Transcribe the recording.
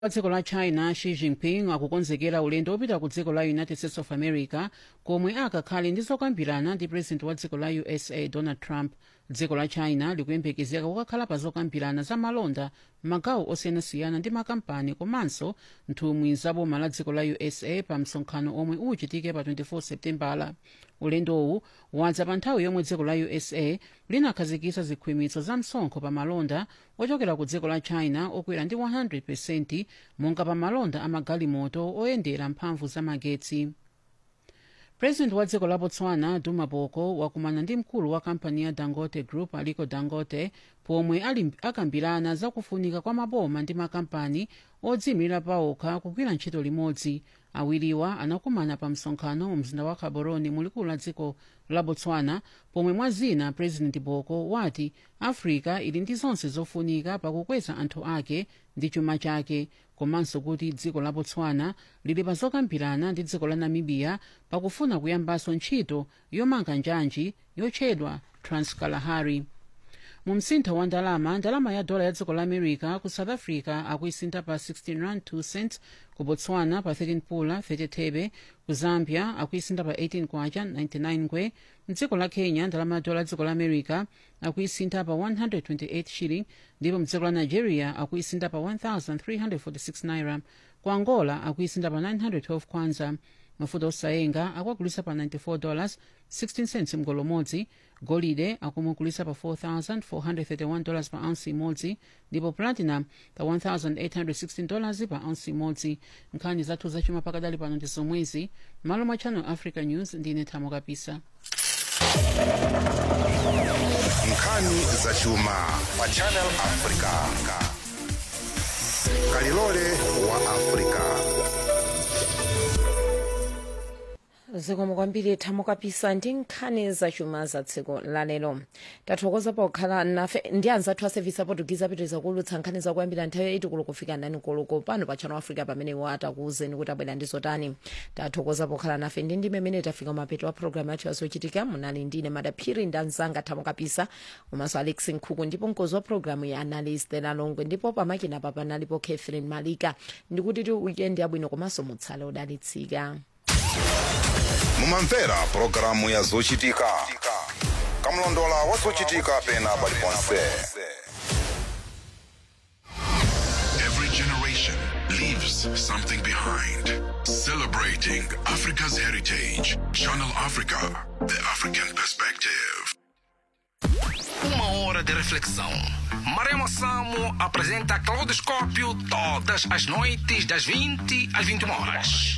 wa dziko la china xi jinping akukonzekera ulendo wopita ku dziko la united states of america komwe akakhale ndi zokambirana ndi president wa dziko la usa donald trump dziko la china likuyembekezeka kukakhala pa zokambirana za malonda m'magawo osiyanasiyana ndi makampani komanso nthumwi za boma la dziko la usa pa msonkhano omwe uchitike pa 24 septembala ulendowu wadza pa nthawi yomwe dziko la usa linakhazikitsa zikhwimitso za msonkho pa malonda ochokera ku dziko la china okwera ndi 100 monga pa malonda amagalimoto oyendera mphamvu za magetsi president wa dziko la botswana duma boko wakumana ndi mkulu wa kampani ya dangote group aliko dangote pomwe ali akambirana zakufunika kwa maboma ndi makampani odziyimirira paokha kugwira ntchito limodzi awiriwa anakumana pa msonkhano mu mzinda wa gaborone mulikulu la dziko la botswana pomwe mwa zina president boko wati africa ili ndi zonse zofunika pakukweza anthu ake ndi chuma chake komanso kuti dziko la botswana lili pa zokambirana ndi dziko la namibia pakufuna kuyambanso ntchito yomanga njanji yotchedwa transkalahari mu msintho wa ndalama ndalama ya dola ya dziko la america ku south africa akuisintha pa 16 rand 2 cents ku botswana pa 13 pula 30 thebe ku zambia akuisintha pa 18 kwacha 99 ngwe mdziko la kenya ndalama ya dola ya dziko la america akuisintha pa 128 shilling ndipo mdziko la nigeria akuisintha pa 1346 naira ku angola akuisintha pa 912 kwanza mafuta osayenga akuagulisa pa 94 dollars 16 cents mgolo umodzi golide akumugulisa pa 4431 dollars pa ounce imodzi ndipo platinum pa 1816 dollars pa ounce imodzi nkhani zathu zachuma pakadali pano ndi zomwezi malo mwa channel africa news ndine thamo kapisa nkhani zachuma pa channel africa kalilole wa africa zikomo kwambiri thamo kapisa ndi nkhani zachuma za tsiku lalero tathokoza pokhala nafe ndi anzathu a sevisi aportugizi apitiriza kuulutsa nkhani zakuyambira nthawi yaiti kulo kufika nani koloko pano pa channel africa pamene iwo atakuwuzeni kuti abwera ndi zotani tathokoza pokhala nafe ndi ndime imene tafika mapeto wa programu yathu yazochitika munali ndine madaphiri ndi anzanga thamo kapisa komanso alex nkhuku ndipo mkozi wa programu ya analyst lalongwe ndipo pamakina pa panalipo catherine malika ndikuti ti weekend yabwino komanso mutsale odalitsika mumamvera pulogalamu ya zochitika kamlondola wa zochitika pena paliponse Every generation leaves something behind. Celebrating Africa's heritage. Channel Africa, the African perspective. Uma hora de reflexão. Maremo Samo apresenta Claudoscópio todas as noites das 20 às 21 horas.